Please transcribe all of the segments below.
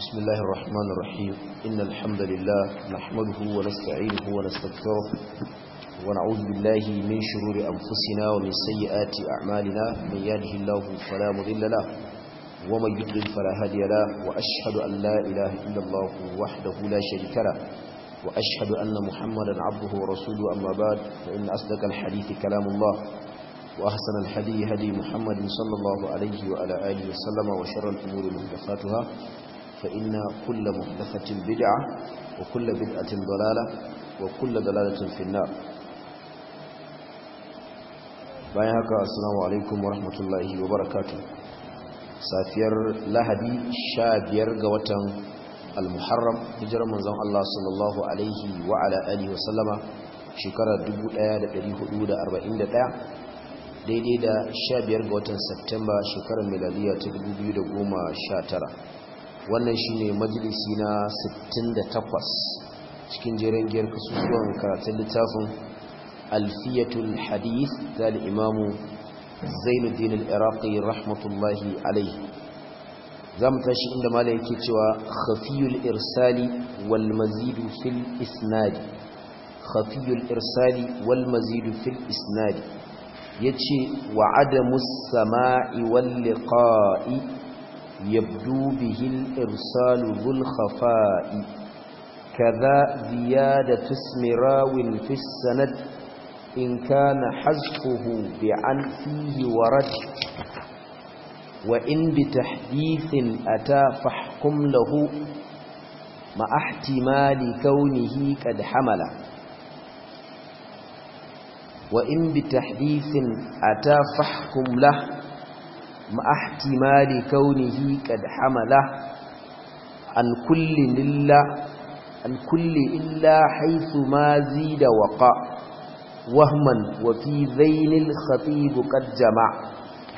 بسم الله الرحمن الرحيم إن الحمد لله نحمده ونستعينه ونستغفره ونعوذ بالله من شرور أنفسنا ومن سيئات أعمالنا من يهده الله فلا مضل له ومن يضلل فلا هادي له وأشهد أن لا إله إلا الله وحده لا شريك له وأشهد أن محمدا عبده ورسوله أما بعد فإن أصدق الحديث كلام الله وأحسن الحديث هدي محمد صلى الله عليه وعلى آله وسلم وشر الأمور محدثاتها فإن كل محدثة بدعة وكل بدعة ضلالة وكل ضلالة في النار bayan haka assalamu alaikum wa rahmatullahi wa barakatuh safiyar lahadi sha biyar ga watan al-muharram hijirar manzon Allah sallallahu alaihi wa ala alihi wa sallama shekarar 1441 daidai da sha biyar ga watan Septemba shekarar miladiya ta 2019 wannan shine majalisi na 68 cikin jerin giyar kasusuwan karatun littafin alfiyatul hadith da imamu zainuddin al-iraqi rahmatullahi alaihi za mu tashi inda mala yake cewa khafiyul irsali wal mazidu fil isnadi khafiyul irsali wal mazidu fil isnadi yace wa adamu samai wal liqa'i يبدو به الإرسال ذو الخفاء كذا زيادة اسم راو في السند إن كان حذفه بعن فيه ورد وإن بتحديث أتى فاحكم له مع احتمال كونه قد حمل وإن بتحديث أتى فاحكم له مع احتمال كونه قد حمله عن كل إلا عن كل إلا حيث ما زيد وقع وهما وفي ذين الخطيب قد جمع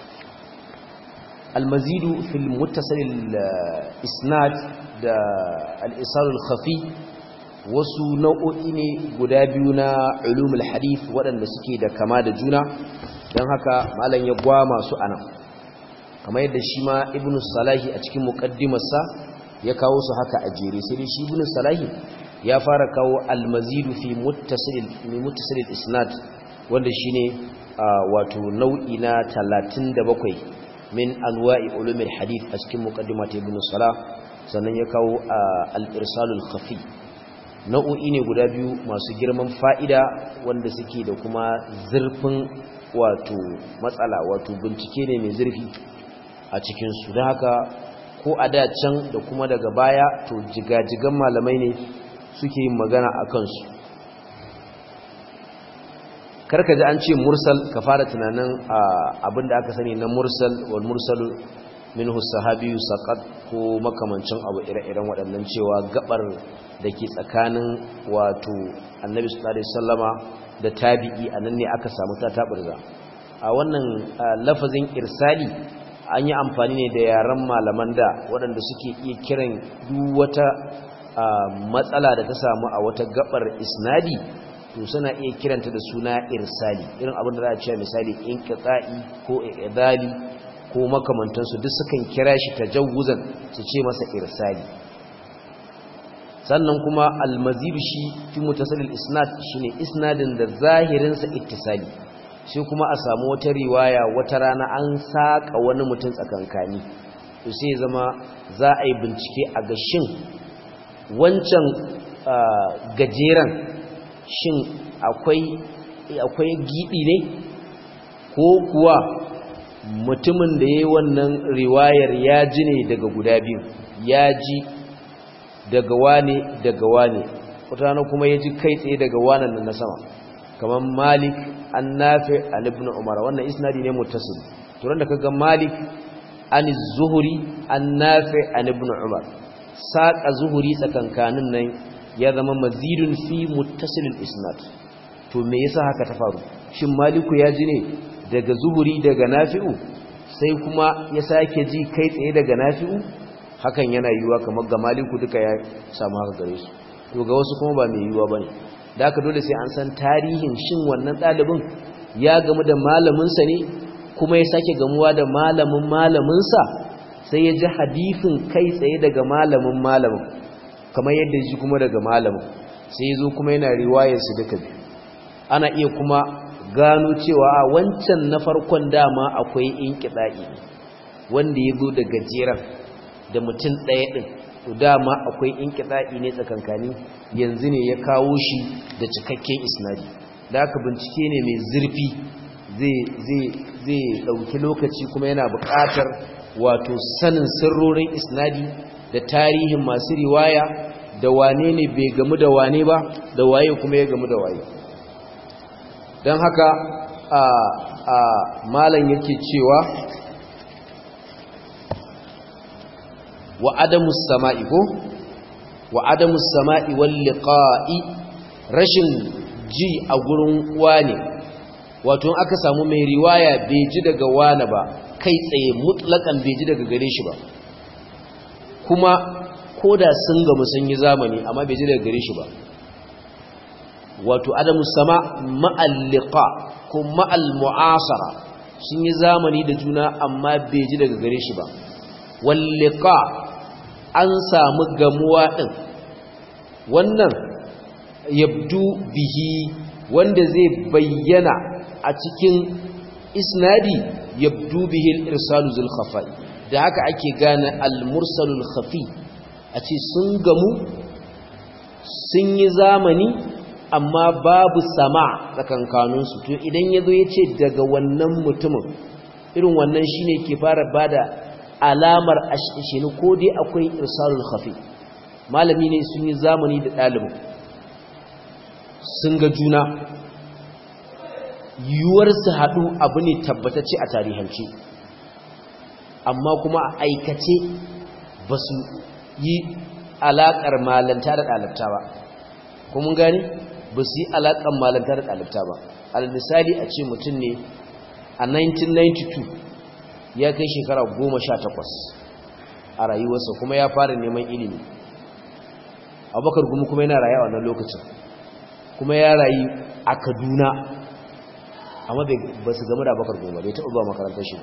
المزيد في المتصل الإسناد دا الإصال الخفي wasu nau'o'i ne guda biyu na ulumul hadith waɗanda suke da kama da juna don haka malam ya gwama su anan kamar yadda shi ma ibn salahi a cikin muqaddimarsa ya kawo su haka a jere sai dai shi ibn salahi ya fara kawo al-mazidu fi muttasil fi muttasil isnad wanda shine wato nau'i na 37 min anwa'i ulumil hadith a cikin muqaddimat ibn salah sannan ya kawo al-irsalul khafi nau'o'i ne guda biyu masu girman fa'ida wanda suke da kuma zurfin wato matsala wato bincike ne mai zurfi a cikinsu da haka ko a da can da kuma daga baya to jigajigan malamai ne suke yin magana a kansu karka ji an ce mursal ka fara tunanin abinda aka sani na mursal wal mursal minhu sahabiyu saqat ko makamancin abu ire-iren waɗannan cewa gabar da ke tsakanin wato annabi sallallahu alaihi wasallama da tabi'i anan ne aka samu ta taburza a wannan lafazin irsali an yi amfani ne da yaren malaman da waɗanda suke iya kiran duk wata matsala da ta samu a wata gabar isnadi to suna iya kiranta da suna irsali irin abin da za a cewa misali inqita'i ko idali ko makamantansu duk sukan kira shi tajawuzan su ce masa irsali sannan kuma almazidu shi fi mutasalil isnad shine isnadin da zahirinsa ittisali sai kuma a samu wata riwaya wata rana an saƙa wani mutum tsakankani to sai zama za a yi bincike a ga shin wancan gajeren shin akwai giɗi ne ko kuwa mutumin da ya yi wannan riwayar ya ji ne daga guda biyu ya ji daga wane daga wane wata rana kuma ya ji kai tsaye daga wanan na sama kamar malik an nafi an ibn umar wannan isnadi ne muttasil to da kaga malik an zuhuri an nafi an ibn umar saqa zuhuri tsakankanin nan ya zama mazidun fi muttasil isnad to me yasa haka ta faru shin maliku ya ji ne daga zuhuri daga nafi'u sai kuma ya sake ji kai tsaye daga nafi'u hakan yana yiwuwa kamar ga maliku duka ya samu haka gare su to ga wasu kuma ba mai yiwuwa bane da aka dole sai an san tarihin shin wannan ɗalibin ya gamu da malaminsa ne kuma ya sake gamuwa da malamin malaminsa sai ya ji hadisin kai tsaye daga malamin malamin kamar yadda ji kuma daga malamin sai ya zo kuma yana riwayarsu duka biyu ana iya kuma gano cewa a wancan na farkon dama akwai inkiɗa'i wanda ya zo da gajeren da mutum ɗaya ɗin to dama akwai inkiɗa'i ne tsakankani yanzu ne ya kawo shi da cikakken isnadi da aka bincike ne mai zurfi zai ɗauki lokaci kuma yana buƙatar wato sanin sirrorin isnadi da tarihin masu riwaya da wane ne bai gamu da wane ba da waye kuma ya gamu da waye don haka a a malam yake cewa wa adamu sama'i ko wa adamu sama'i wal liqa'i rashin ji a gurin wane wato aka samu mai riwaya bai ji daga wane ba kai tsaye mutlakan bai ji daga gare shi ba kuma koda sun gamu sun yi zamani amma bai ji daga gare shi ba wato adamu sama ma'alliqa ko ma'al mu'asara sun yi zamani da juna amma bai ji daga gare shi ba walliqa an samu gamuwa din wannan yabdu bihi wanda zai bayyana a cikin isnadi yabdu bihi al-irsalu zul khafi da haka ake gane al-mursalul khafi a ce sun gamu sun yi zamani amma babu sama tsakankaninsu to idan ya zo ya ce daga wannan mutumin irin wannan shi ne ke fara ba da alamar ashishini ko dai akwai irsalul khafi malami ne sun yi zamani da ɗalibin sun ga juna yiwuwar su haɗu abu ne tabbatacce a tarihance amma kuma a aikace ba su yi alaƙar malanta da ɗalibta ba kuma gani ba su yi alaƙar malanta da ɗalibta ba almisali a ce mutum ne a 1992 ya kai shekara 18 a rayuwarsa kuma ya fara neman ilimi abubakar gumi kuma yana rayu a wannan lokacin kuma ya rayu a kaduna amma ba su gama da abubakar gumi ba bai taɓa ba makarantar shi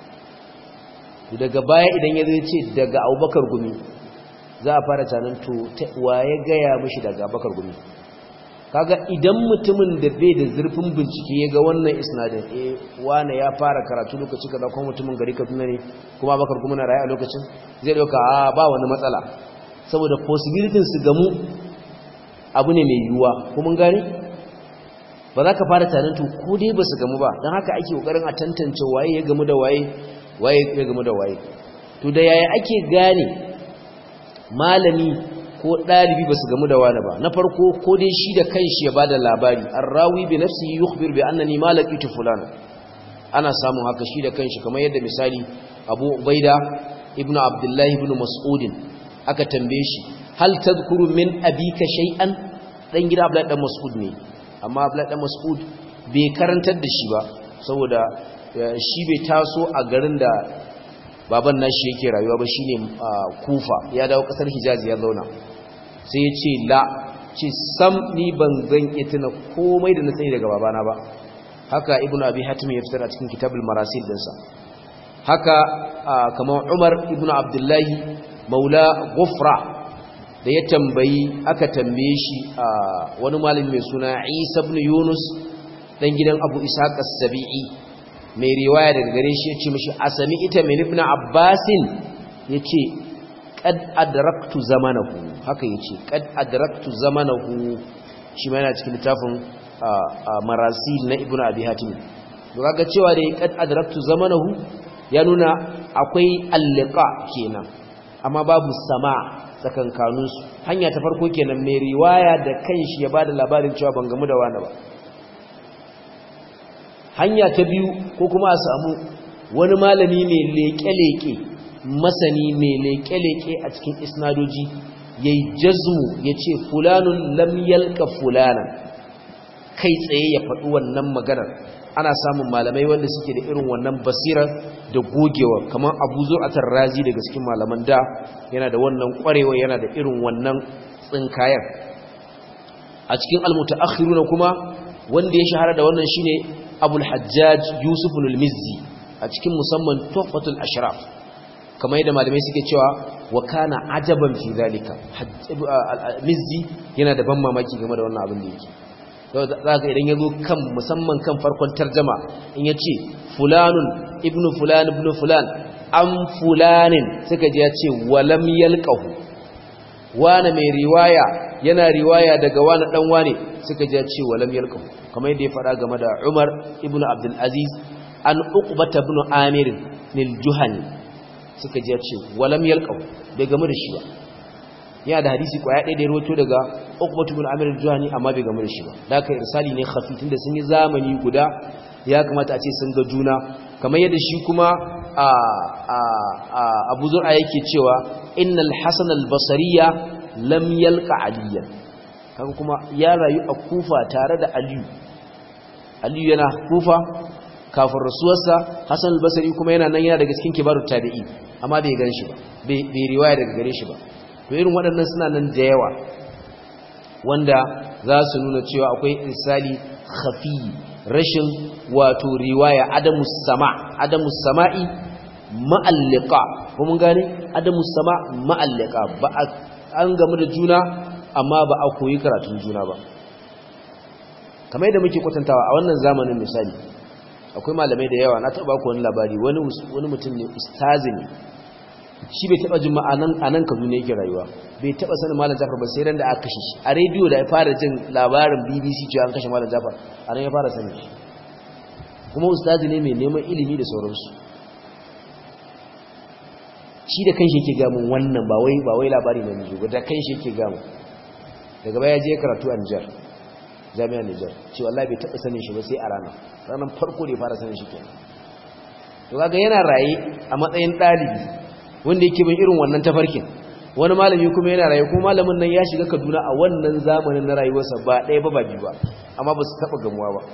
daga baya idan ya zai ce daga abubakar gumi za a fara canin to wa ya gaya mashi daga abubakar gumi kaga idan mutumin da bai da zurfin bincike ya ga wannan isnadin eh wane ya fara karatu lokaci kaza kuma mutumin gari Kaduna ne kuma Abakar kuma na rayu a lokacin zai dauka a ba wani matsala saboda possibility su gamu abu ne mai yiwuwa kuma gane ba za ka fara tarin to ko dai ba su gamu ba don haka ake kokarin a tantance waye ya gamu da waye waye ya gamu da waye to da yaya ake gane malami ko ɗalibi ba su gamu da wani ba na farko ko dai shi da kanshi ya ba da labari an rawi bi nafsi yukhbir bi annani malakitu fulana ana samun haka shi da kanshi kamar yadda misali abu ubaida ibnu abdullahi ibnu mas'udin aka tambaye shi hal tadhkuru min abika shay'an dan gida abdullahi dan mas'ud ne amma abdullahi dan mas'ud bai karantar da shi ba saboda shi bai taso a garin da baban nashi yake rayuwa ba shine kufa ya dawo kasar hijaz ya zauna sai ya ce la ce sam ni ban zan iya tuna komai da na sani daga babana ba haka ibn abi hatim ya fitar a cikin kitabul marasil dinsa haka kamar umar ibn abdullahi maula gufra da ya tambayi aka tambaye shi wani malami mai suna isa ibn yunus dan gidan abu ishaq as-sabi'i mai riwaya daga gare shi ya ce mashi asami ita min ibn abbasin ya ce kad adraktu zamanahu haka yace kad adraktu zamanahu shi ma yana cikin littafin marasil na ibnu abi hatim to kaga cewa da kad adraktu zamanahu ya nuna akwai alliqa kenan amma babu sama tsakankanin su hanya ta farko kenan mai riwaya da kanshi ya bada labarin cewa ban gamu da wani ba hanya ta biyu ko kuma a samu wani malami mai leke-leke masani mai leke-leke a cikin isnadoji ya yi jazmu ya ce fulanun lam yalka fulanan kai tsaye ya faɗi wannan maganar ana samun malamai wanda suke da irin wannan basirar da gogewa kamar abu zur'atar razi daga cikin malaman da yana da wannan ƙwarewa yana da irin wannan tsinkayen a cikin almutaakhiruna kuma wanda ya shahara da wannan shine abul hajjaj yusuf al-mizzi a cikin musamman tuhfatul ashraf kamar yadda malamai suke cewa wa kana ajaban fi zalika mizzi yana da ban mamaki game da wannan abin da yake za ka idan ya zo kan musamman kan farkon tarjama in ya ce fulanun ibnu fulan ibnu fulan an fulanin suka ji ya ce walam yalqahu wane mai riwaya yana riwaya daga wani dan wane suka ji ya ce walam yalqahu kamar yadda ya faɗa game da Umar ibnu Abdul Aziz an Uqbata ibn Amir nil Juhani suka ji ya ce walam yalqahu bai game da shi ba yana da hadisi kwaya ɗaya da ya roto daga Uqbatu ibn Amir al-Juhani amma bai game da shi ba da haka irsali ne khafi tunda sun yi zamani guda ya kamata a ce sun ga juna kamar yadda shi kuma a a a Abu Zur'a yake cewa innal Hasan al-Basriya lam yalqa Aliyan kaga kuma ya rayu a Kufa tare da Aliyu Aliyu yana Kufa kafin rasuwarsa Hasan al-Basri kuma yana nan yana daga cikin kibarut tabi'i amma bai gan shi ba bai riwaya daga gare shi ba to irin waɗannan suna nan da yawa wanda za su nuna cewa akwai irsali khafi rashin wato riwaya adamu sama adamu sama'i ma'allika ko mun gane adamu sama ma'allika ba an gamu da juna amma ba a koyi karatun juna ba kamar yadda muke kwatantawa a wannan zamanin misali akwai malamai da yawa na taɓa ku wani labari wani mutum ne ustazi ne shi bai taba jin ma'anan anan Kaduna yake rayuwa bai taba sanin Malam Jafar ba sai ran da aka kashe shi a rediyo da ya fara jin labarin BBC cewa an kashe Malam Jafar anan ya fara sanin shi kuma ustazi ne mai neman ilimi da sauransu shi da kanshi yake ga mun wannan ba wai ba wai labari ne ne ba da kanshi yake ga mun daga baya je karatu a Niger jami'ar Niger cewa wallahi bai taba sanin shi ba sai a rana ranar farko da ya fara sanin shi kenan to kaga yana raye a matsayin dalibi wanda yake bin irin wannan tafarkin wani malami kuma yana rayu kuma malamin nan ya shiga Kaduna a wannan zamanin na rayuwarsa ba ɗaya ba ba biyu ba amma ba su taɓa gamuwa ba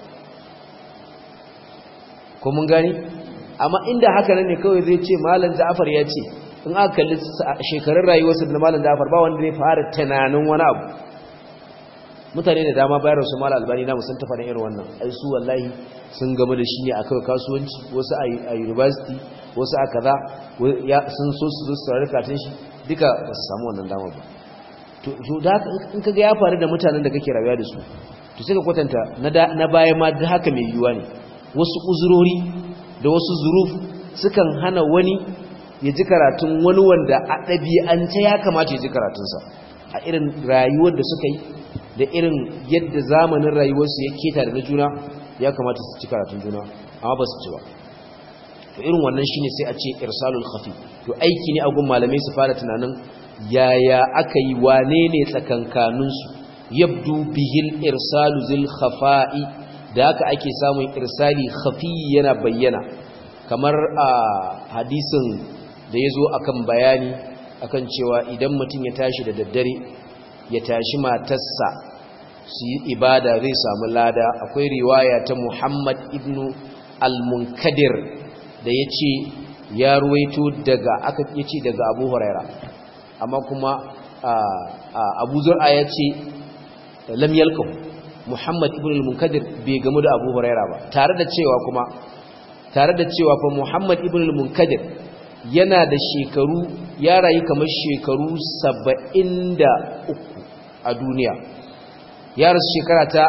ko mun gani amma inda haka ne kawai zai ce malam Ja'far ya ce in aka kalli shekarun rayuwarsa da malam Ja'far ba wanda zai fara tunanin wani abu mutane da dama bayar su malam Albani na musan tafa irin wannan ai su wallahi sun gama da shi ne a kawai kasuwanci wasu a university wasu a kaza sun so su zo su saurari katin shi duka ba su samu wannan dama ba to da in kaga ya faru da mutanen da kake rayuwa da su to sai ka kwatanta na baya ma da haka mai yiwuwa ne wasu uzurori da wasu zuruf sukan hana wani ya ji karatun wani wanda a ɗabi'ance ya kamata ya ji karatunsa a irin rayuwar da suka yi da irin yadda zamanin rayuwarsu ya keta da na juna ya kamata su ci karatun juna amma ba su ci ba to irin wannan shine sai a ce irsalul khafi to aiki ne a gun malamai su fara tunanin yaya aka yi wane ne tsakankanin su yabdu bihil irsalu zil khafa'i da haka ake samun irsali khafi yana bayyana kamar a hadisin da yazo akan bayani akan cewa idan mutum ya tashi da daddare ya tashi matarsa su yi ibada zai samu lada akwai riwaya ta Muhammad ibn al-Munkadir da ya ce ya ruwaito daga aka ya ce daga abu huraira amma kuma abu zur'a ya ce lam yalqahu muhammad ibn al-munkadir bai gamu da abu huraira ba tare da cewa kuma tare da cewa fa muhammad ibn al-munkadir yana da shekaru ya rayu kamar shekaru 73 a duniya ya rasu shekara ta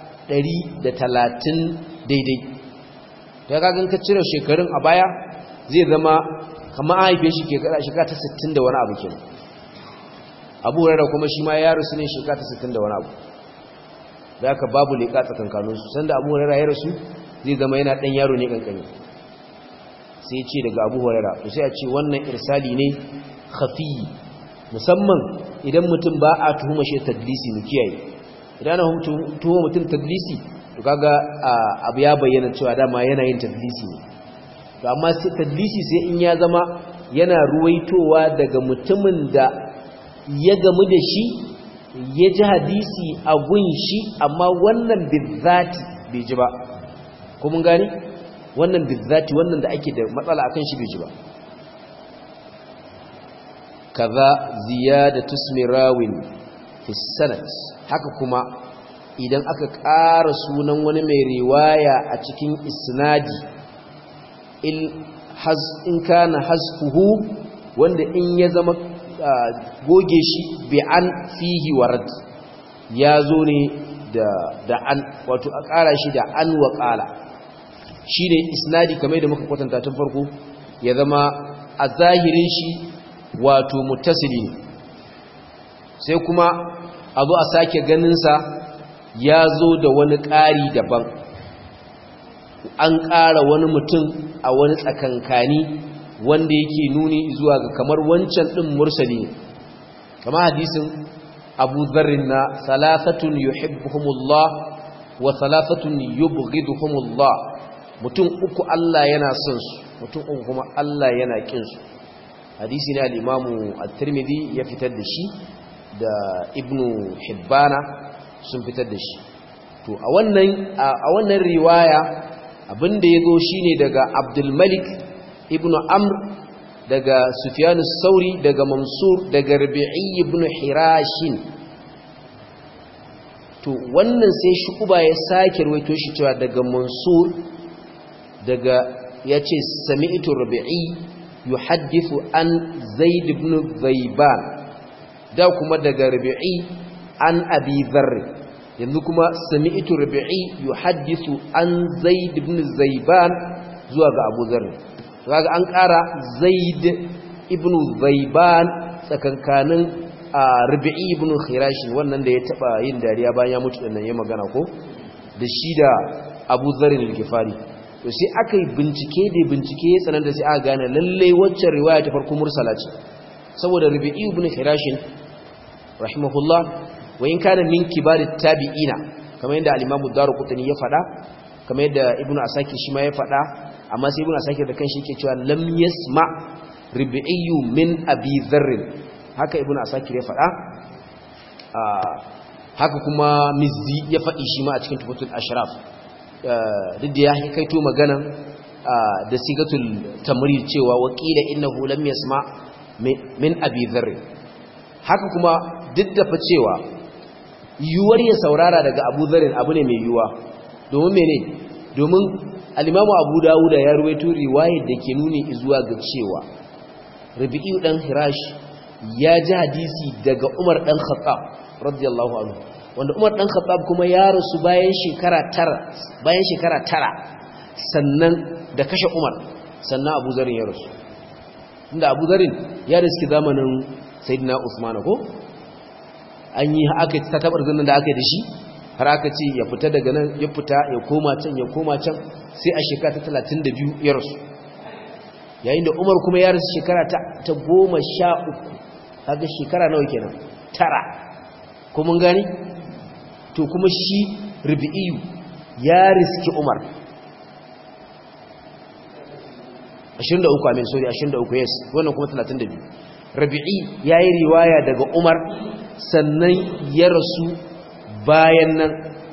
130 daidai ta kagan ka cire shekarun a baya zai zama kamar a haife shi shekara ta 60 da wani abu ke abu rara kuma shi ma ya rasu ne shekara ta 60 da wani abu da aka babu leƙa tsakankaninsu sanda abu rara ya rasu zai zama yana ɗan yaro ne ƙanƙani sai ce daga abu huraira to sai a ce wannan irsali ne khafi musamman idan mutum ba a tuhuma shi tadlisi mu kiyaye idan ana tuhuma mutum tadlisi to kaga abu ya bayyana cewa dama yana yin tadlisi ne to amma sai tadlisi sai in ya zama yana ruwaitowa daga mutumin da ya gamu da shi ya ji hadisi a gun shi amma wannan bizzati bai ji ba ko mun gani wannan bizzati wannan da ake da matsala akan shi bai ji ba kaza ziyadatu ismirawin fi sanad haka kuma idan aka ƙara sunan wani mai riwaya a cikin isnadi in kana hasfuhu wanda in ya zama goge shi bi an fihi warad ya zo ne da an wato a ƙara shi da an wa ƙala shi ne isnadi kamar da muka kwatanta tun farko ya zama a zahirin shi wato mutasili sai kuma a zo a sake ganinsa ya zo da wani ƙari daban an ƙara wani mutum a wani tsakankani wanda yake nuni zuwa ga kamar wancan ɗin mursali kama hadisin abu zarrin na salasatun yuhibbuhumullah wa salasatun yubghiduhumullah mutum uku Allah yana son su mutum uku kuma Allah yana kin su hadisi ne al-imamu at-tirmidhi ya fitar da shi da ibnu hibbana sun fitar da shi to a wannan a wannan riwaya abinda yazo shine daga abdul malik ibnu amr daga sufyanus sauri daga mansur daga rabi'i ibnu hirashin to wannan sai shukuba ya sake ruwaito shi cewa daga mansur daga yace sami'tu rabi'i yuhaddithu an zaid ibn zaiban da kuma daga rabi'i an abi dharr yanzu kuma sami'tu rabi'i yuhaddithu an zaid ibn zaiban zuwa ga abu dharr kaga an ƙara zaid ibn zaiban tsakankanin rabi'i ibn khirashin wannan da ya taba yin dariya bayan ya mutu dinnan ya magana ko da shi da abu dharr al-ghifari to sai aka yi bincike da bincike ya tsanar da sai aka gane lalle waccan riwaya ta farko mursala ce saboda rabi'i ibn khirashin rahimahullah wa in kana min kibarit tabi'ina kamar yadda al-imamu daruqutni ya faɗa kamar yadda ibnu asakir shi ma ya faɗa amma sai ibnu asakir da kanshi yake cewa lam yasma rabi'i min abi dharr haka ibnu asakir ya faɗa haka kuma mizzi ya faɗi shi ma a cikin tufatul ashraf duk da ya kaito magana da sigatul tamrir cewa waqila innahu lam yasma min abi dharr haka kuma duk da fa cewa yuwar ya saurara daga abu dharr abu ne mai yuwa domin mene domin al-imamu abu dawuda ya ruwaito riwayar da ke nuni zuwa ga cewa rabi'u dan hirash ya ji hadisi daga umar dan khattab radiyallahu anhu wanda Umar dan Khattab kuma ya rasu bayan shekara tara bayan shekara tara sannan da kashe Umar sannan Abu Zarin ya rasu inda Abu Zarin ya riski zamanin Sayyidina Usman ko an yi aka ta tabar zannan da aka yi da shi har aka ce ya fita daga nan ya fita ya koma can ya koma can sai a shekara ta 32 ya rasu yayin da Umar kuma ya rasu shekara ta 13 kaga shekara nawa kenan tara ko mun gani to kuma shi rubi'iyu ya riski umar 23 amin sorry 23 yes wannan kuma 32 rubi'i ya yi riwaya daga umar sannan ya rasu bayan nan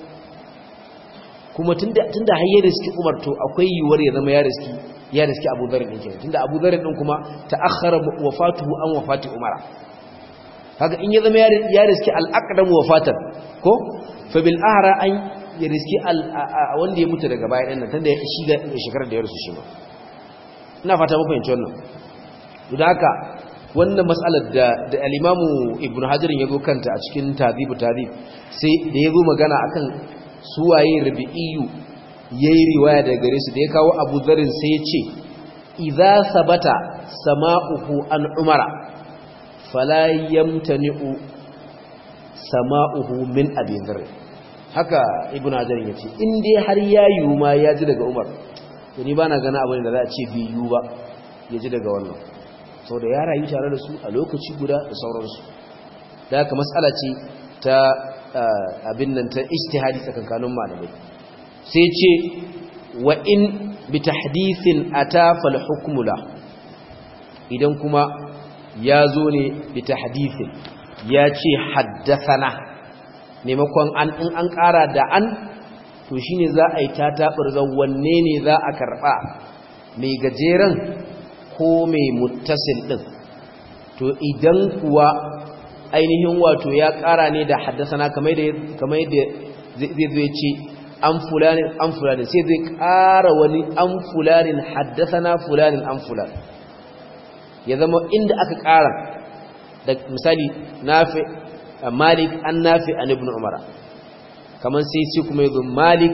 kuma tunda har ya riski umar to akwai yiwuwar ya zama ya riski ya riski abu zarin ɗin kenan tunda abu zarin ɗin kuma ta akhara wafatuhu an wafati umara haka in ya zama ya riski al'aqdam wafatan ko fa bil ahra an ya riski wanda ya mutu daga baya ɗin nan tunda ya shiga shekarar da ya rasu shi ba ina fata muku fahimci wannan don haka wannan matsalar da da al-imamu ibnu hajar ya zo kanta a cikin tadhibu tadhib sai da ya zo magana akan suwaye rabi'iyu yayi riwaya daga gare su da ya kawo abu zarin sai ya ce idza sabata sama'uhu an umara fala yamtani'u sama'uhu min abi dharr haka ibnu hajar yace in dai har ya yiwu ma ya ji daga umar to ni bana gana abin da za a ce bi yiwu ba ya ji daga wannan saboda ya rayu tare da su a lokaci guda da sauransu da haka mas'ala ce ta abin nan ta ijtihadi tsakankanin malamai sai ce wa in bi tahdithin ata fal hukmu la idan kuma ya zo ne bi tahdithin ya ce haddathana maimakon an in an ƙara da an to shine za a yi tataɓar wanne ne za a karɓa mai gajeren ko mai muttasil ɗin to idan kuwa ainihin wato ya ƙara ne da haddasana kamar yadda zai zai ce an fulanin an fulanin sai zai ƙara wani an fulanin haddasana fulanin an fulanin ya zama inda aka ƙara da misali nafi malik an nafi an ibn umar kamar sai ce kuma yanzu malik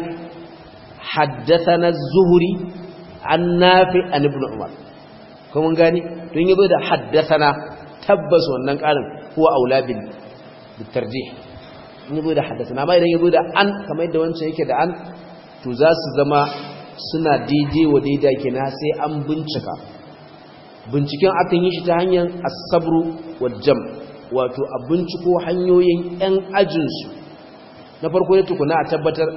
haddathana zuhuri an nafi an ibn umar kuma gani don yazo da haddathana tabbas wannan ƙarin huwa aula bil tarjih in yazo da haddathana amma idan yazo da an kamar yadda wancan yake da an to za su zama suna daidai wa daidai kenan sai an bincika binciken akan yi shi ta hanyar asabru wajam wato a binciko hanyoyin 'yan ajinsu na farko ya tukuna a tabbatar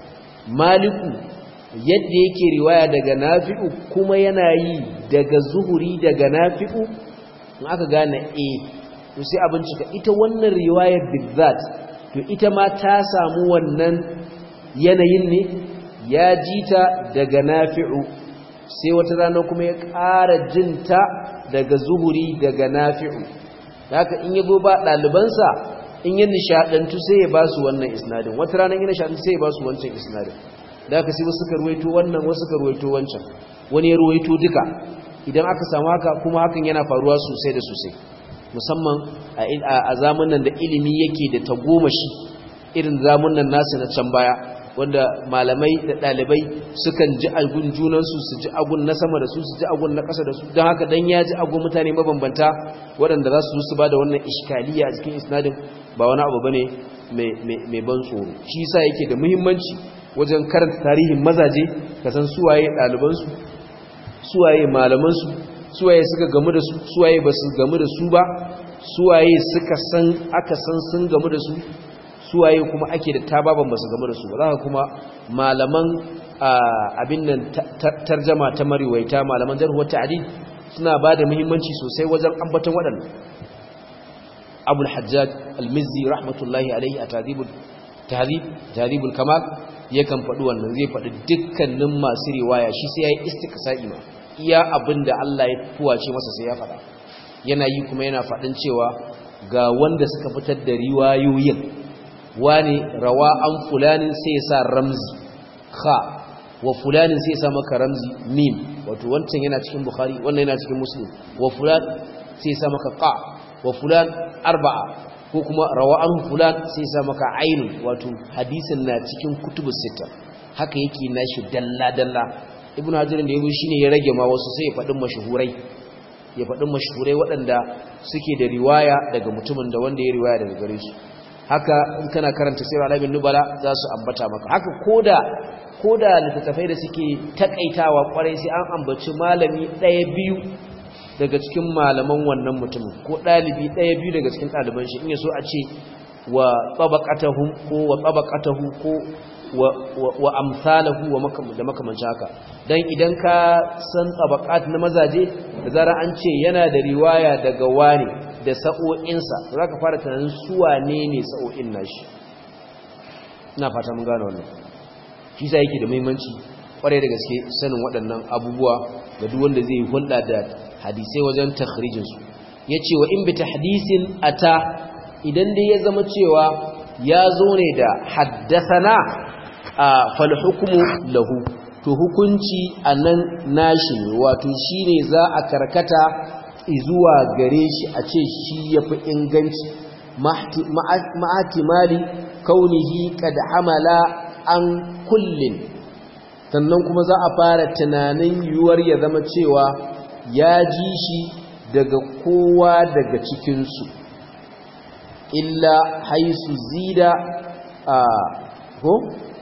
maliku yadda yake riwaya daga nafi'u kuma yana yi daga zuhuri daga nafi'u in aka gane a to sai a bincika ita wannan riwayar bizzat to ita ma ta samu wannan yanayin ne ya ji ta daga nafi'u sai wata rana kuma ya ƙara jinta daga zuhuri daga nafi'u haka in yabo ba ɗalibansa in yi nishaɗantu sai ya ba su wannan isnadin wata rana yi nishaɗantu sai ya ba su wancan isnadin da haka sai wasu ka ruwaito wannan wasu ka ruwaito wancan wani ya ruwaito duka idan aka samu haka kuma hakan yana faruwa sosai da sosai musamman a zamanin da ilimi yake da tagomashi irin zamanin nasu na can baya wanda malamai da ɗalibai sukan ji agun junansu su ji agun na sama da su su ji agun na ƙasa da su don haka dan ya ji agun mutane mabambanta waɗanda za su su ba da wannan iskaliya a cikin isnadin ba wani abu bane mai ban tsoro shi yasa yake da muhimmanci wajen karanta tarihin mazaje ka san suwaye ɗalibansu suwaye malamansu suwaye suka gamu da su suwaye ba su gamu da su ba suwaye suka san aka san sun gamu da su suwaye kuma ake da tababan basu game da su ba za ka kuma malaman abin nan tarjama ta mariwaita malaman jarhuwar ta'adil suna ba da muhimmanci sosai wajen ambaton waɗanda abul hajjaj al-mizzi rahmatullahi alaihi a tahdhibul kamal yakan faɗi wannan zai faɗi dukkanin masu riwaya shi sai ya yi istiqsa'i ma iya abin da Allah ya fuwace masa sai ya faɗa yana yi kuma yana faɗin cewa ga wanda suka fitar da riwayoyin wani rawa an fulanin sai ya sa ramzi kha wa fulanin sai ya sa maka ramzi mim wato wancan yana cikin bukhari wannan yana cikin muslim wa fulan sai ya sa maka qa wa fulan arba'a ko kuma rawa an fulan sai ya sa maka ainun wato hadisin na cikin kutubus sita haka yake nashi dalla dalla ibnu hajar da yazo shine ya rage ma wasu sai ya fadin mashuhurai ya fadin mashuhurai waɗanda suke da riwaya daga mutumin da wanda ya riwaya daga gare su haka in kana karanta sirar alamin nubala za su ambata maka haka koda koda littattafai da suke takaitawa kwarai sai an ambaci malami ɗaya biyu daga cikin malaman wannan mutumin ko ɗalibi ɗaya biyu daga cikin ɗaliban shi in yaso a ce wa tabaqatahu ko wa tabaqatahu ko wa wa amsalahu wa da makamancin haka dan idan ka san tabaqat na mazaje da zara an ce yana da riwaya daga wani da sa'o'insa za ka fara tunanin suwa ne ne sa'o'in nashi ina fata mun gano wannan shi sa yake da muhimmanci kwarai da gaske sanin waɗannan abubuwa ga duk wanda zai hulɗa da hadisai wajen takhrijinsu ya ce wa in bi tahdisin ata idan dai ya zama cewa ya zo ne da haddasana a fal hukumu lahu to hukunci a nan nashi ne wato shi ne za a karkata zuwa gare shi a ce shi ya fi inganci ma'atimali kaunihi kad amala an kullin sannan kuma za a fara tunanin yiwuwar ya zama cewa ya ji shi daga kowa daga cikinsu illa haisu zida a ko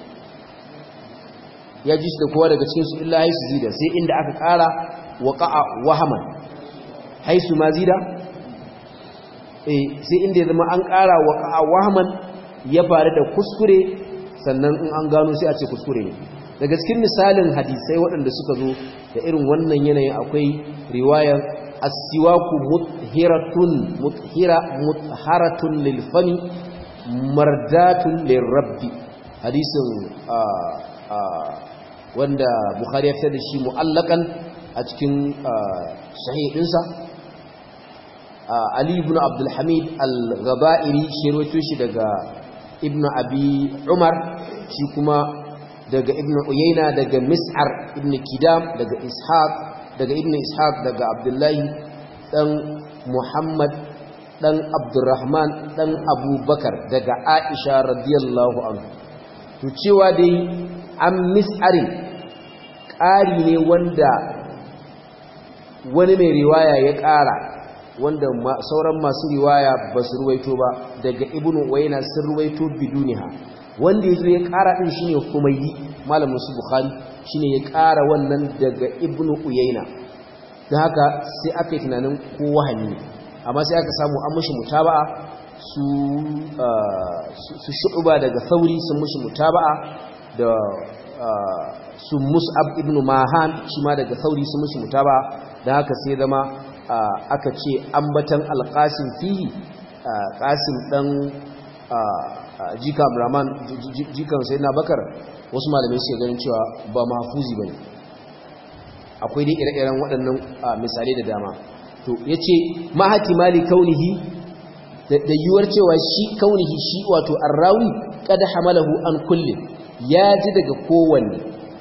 ya ji shi da kowa daga cikinsu illa haisu zida sai inda aka ƙara waƙa'a wahaman haisu ma zida eh sai inda ya zama an ƙara waƙa'a wahaman ya faru da kuskure sannan in an gano sai a ce kuskure ne daga cikin misalin hadisai waɗanda suka zo da irin wannan yanayin akwai riwayar asiwaku muthiratun muthira mutharatun lil fami mardatun lir rabbi hadisin wanda bukhari ya fitar da shi mu'allakan a cikin sahih dinsa ali ibn abdul hamid al-ghabairi shi rawaito shi daga ibn abi umar shi kuma daga ibn uyayna daga mis'ar ibn kidam daga ishaq daga ibn ishaq daga abdullahi dan Muhammad dan Abdurrahman dan Abubakar daga Aisha radiyallahu anhu to cewa dai an mis'arin ƙari ne wanda wani mai riwaya ya ƙara wanda sauran masu riwaya ba su ruwaito ba daga ibnu wayna sun ruwaito biduniha wanda yazo ya ƙara din shine humayyi malamin su bukhari shine ya ƙara wannan daga ibnu uyayna dan haka sai aka yi tunanin ko wahanni amma sai aka samu an mushi mutaba'a su su shu'ba daga sauri sun mushi mutaba'a da su mus'ab ibn mahan shi ma daga sauri sun mushi mutaba'a dan haka sai zama aka ce ambatan alqasim fihi qasim dan jika abdurrahman jikan sayyidina bakar wasu malamai suke ganin cewa ba mahfuzi bane akwai dai ire-iren waɗannan misalai da dama to yace ma hatimali kaunihi da yiwuwar cewa shi kaunihi shi wato arrawi kada hamalahu an kulle ya ji daga kowanne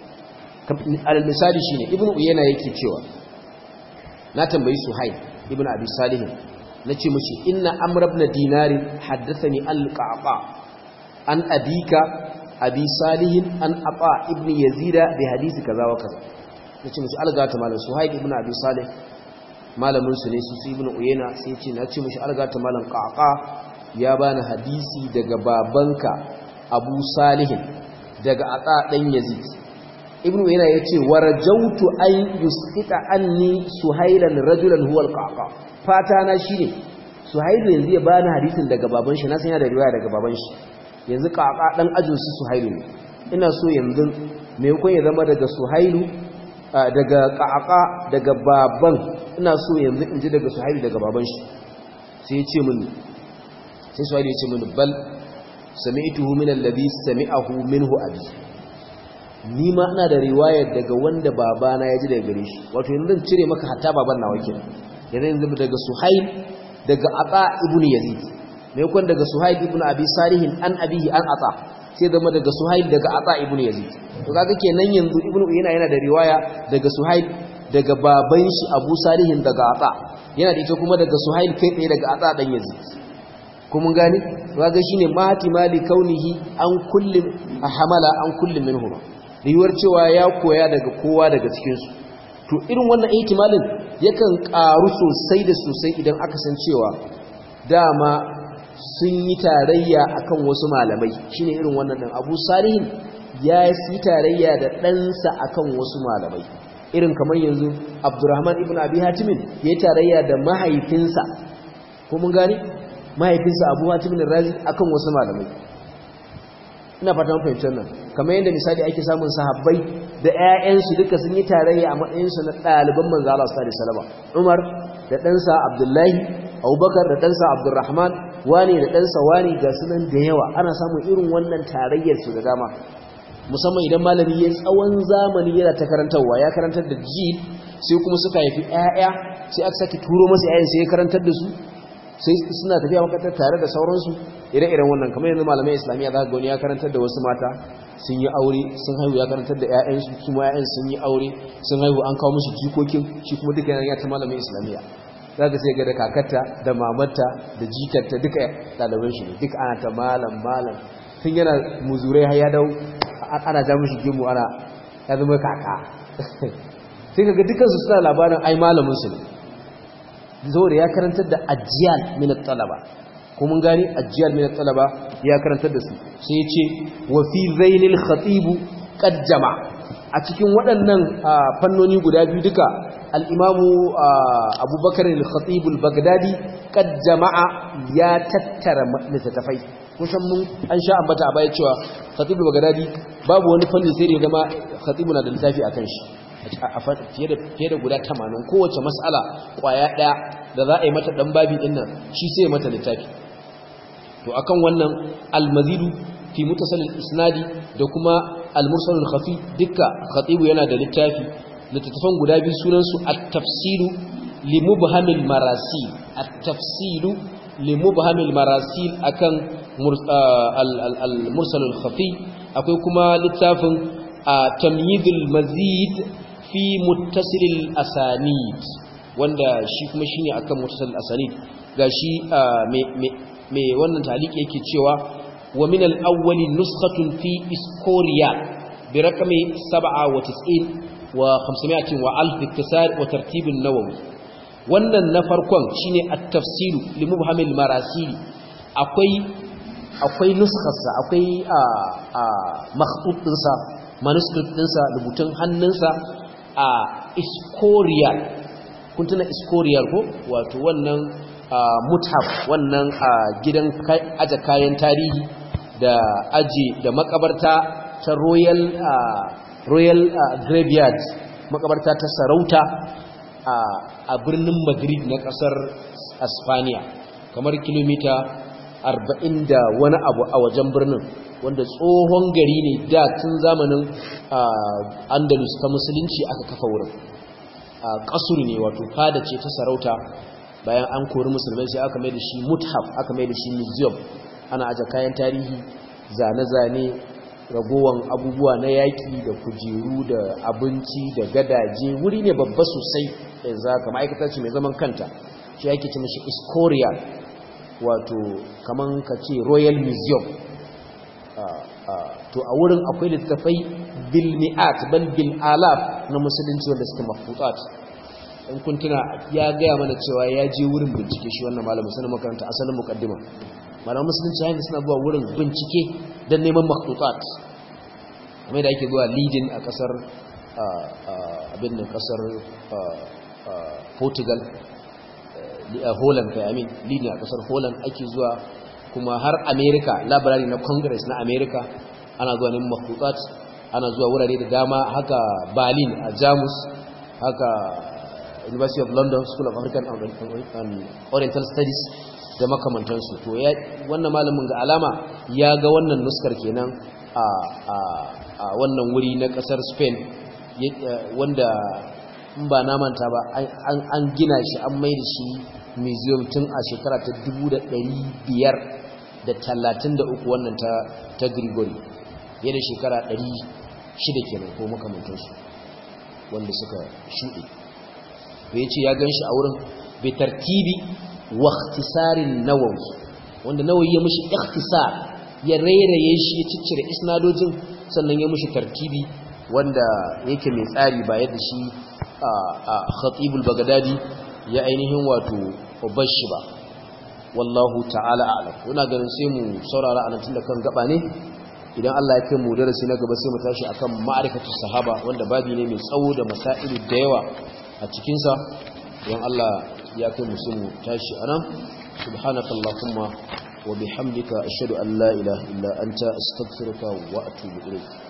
al misali shine ibnu uyayna yake cewa na tambayi suhaib ibnu abi salih nace mishi inna amr ibn dinar haddathani al-qaqa an abika abi salih an aqa ibn yazida bi hadisi kaza wa kaza nace mishi algata malam suhaib ibnu abi salih malamin su ne su su ibnu uyayna sai ce na ce mishi algata malam qaqa ya bani hadisi daga babanka abu salih daga aqa dan yazid ibnu uyayna yace warajautu an yusqita anni suhailan rajulan huwa alqaqa fata na shine suhailu yanzu ya bani hadisin daga baban shi na san yana da riwaya daga baban shi yanzu qaqa dan ajin su suhailu ne ina so yanzu me kun ya zama daga suhailu daga ƙaƙa daga baban ina so yanzu in ji daga suhaili daga baban shi sai ya ce mini sai suhaili ya ce mini bal sami'tuhu min alladhi sami'ahu minhu abi ni ma ina da riwayar daga wanda babana ya ji daga gare shi wato yanzu zan cire maka hatta baban nawa kenan yanzu yanzu daga suhail daga aqa ibn yazid me yakon daga suhail ibn abi salihin an abihi an ata sai zama daga suhail daga ata ibn yazid to kaga kenan yanzu ibn uyayna yana da riwaya daga suhail daga baban shi abu salihin daga ata yana da ita kuma daga suhail kai tsaye daga ata dan yazid ko mun gane to kaga shine mahatimali kaunihi an kullum hamala an kullum minhum riwar cewa ya koya daga kowa daga cikin su to irin wannan ihtimalin yakan karu sosai da sosai idan aka san cewa dama sun yi tarayya akan wasu malamai shine irin wannan din Abu Salihin ya yi tarayya da ɗansa akan wasu malamai irin kamar yanzu Abdurrahman ibn Abi Hatim ya yi tarayya da mahaifinsa ko mun gane mahaifinsa Abu Hatim Razi akan wasu malamai ina fata mun fahimci wannan kamar yadda misali ake samun sahabbai da ƴaƴansu duka sun yi tarayya a matsayinsu na ɗaliban manzo Allah sallallahu alaihi wasallam Umar da ɗansa Abdullahi Abubakar da ɗansa Abdurrahman wane da ɗansa wane ga sunan da yawa ana samun irin wannan tarayyar su da dama musamman idan malami ya tsawon zamani yana ta karantarwa ya karantar da ji sai kuma suka haifi ƴaƴa sai aka sake turo masa ƴaƴan sai ya karantar da su sai suna tafiya makarantar tare da sauransu ire-iren wannan kamar yanzu malamai islamiyya za ka gani ya karantar da wasu mata sun yi aure sun haihu ya karantar da ƴaƴansu kuma ƴaƴan sun yi aure sun haihu an kawo musu jikokin shi kuma duka yana ta malamai islamiyya za ka sai ga da kakarta da mamarta da jikarta duka ɗaliban shi ne duka ana ta malam malam tun yana muzurai har ya dau ana ja mushi gimu ana ya zama kaka sai ka ga dukansu suna labarin ai malamin su ne saboda ya karantar da ajiyal min talaba ko mun gani ajiyal min talaba ya karantar da su sai ya ce wa fi zainil khatib qad jama a cikin waɗannan fannoni guda biyu duka al-imamu abubakar al-khatib al-baghdadi qad jama'a ya tattara littattafai kusan mun an sha ambata a baya cewa khatib al-baghdadi babu wani fannin sai da ya zama khatib na da littafi akan shi fiye da guda tamanin kowace matsala kwaya ɗaya da za a yi mata ɗan babi ɗin nan shi sai ya mata littafi to akan wannan almazidu fi mutasalin isnadi da kuma almursalul khafi dukka khatibu yana da littafi littattafan guda biyu sunansu at-tafsilu li mubhamil marasil at-tafsilu li mubhamil marasil akan al-mursalul khafi akwai kuma littafin tamyidul mazid fi muttasilil asanid wanda shi kuma shine akan mutasal asanid gashi me wannan taliki yake cewa wa min al-awwali nuskhatun fi iskoria bi raqami 97 wa 500 wa alf iktisar wa tartib an-nawawi wannan na farkon shine at-tafsil li mubhamil marasili akwai akwai nuskarsa akwai a a makhtut dinsa manuscript dinsa rubutun hannunsa a iskoria kun tuna iskoriyar ko wato wannan muthaf wannan gidan aje kayan tarihi da aje da makabarta ta royal royal graveyard makabarta ta sarauta a birnin madrid na kasar aspania kamar kilomita 40 da wani abu a wajen birnin wanda tsohon gari ne da tun zamanin andalus ta musulunci aka kafa wurin kasur ne wato fada ce ta sarauta bayan an kori musulmai sai aka mai da shi muthaf aka mai da shi museum ana aje kayan tarihi zane-zane ragowan abubuwa na yaƙi da kujeru da abinci da gadaje wuri ne babba sosai yanzu haka ma'aikata ce mai zaman kanta shi ake ce mashi iskoria wato kaman ka ce royal museum to a wurin akwai littattafai bil mi'at bal bil alaf na musulunci wanda suke mafutat in kun tuna ya gaya mana cewa ya je wurin bincike shi wannan malamin sanin makaranta asalin mukaddima malamin musulunci hanyar suna zuwa wurin bincike don neman mafutat kamar da ake zuwa leading a kasar abin da kasar portugal holland kai amin leading a kasar holland ake zuwa kuma har america labarari na congress na america ana zuwa neman mafutat ana zuwa wurare da dama haka berlin a jamus haka university of london school of african and oriental studies da makamantansu to wannan malamin ga alama ya ga wannan nuskar kenan a wannan wuri na kasar spain wanda in ba na manta ba an gina shi an mai da shi museum tun a shekara ta 533 wannan ta Grigori fiye da shekara 600 kenan ko makamantansu wanda suka shuɗe bai ce ya gan shi a wurin bai tartibi wa ikhtisarin nawawi wanda nawawi ya mishi ikhtisar ya rairaye shi ya ciccire isnadojin sannan ya mishi tartibi wanda yake mai tsari ba yadda shi a khatibul bagadadi ya ainihin wato bashi ba wallahu ta'ala a'lam kuna ganin sai mu saurara anan tun da kan gaba ne idan Allah ya kai mu darasi na gaba sai mu tashi akan ma'rifatu sahaba wanda babi ne mai tsawo da masailu da yawa a cikin sa idan Allah ya kai mu sai mu tashi anan subhanakallahumma wa bihamdika ashhadu an la ilaha illa anta astaghfiruka wa atubu ilayk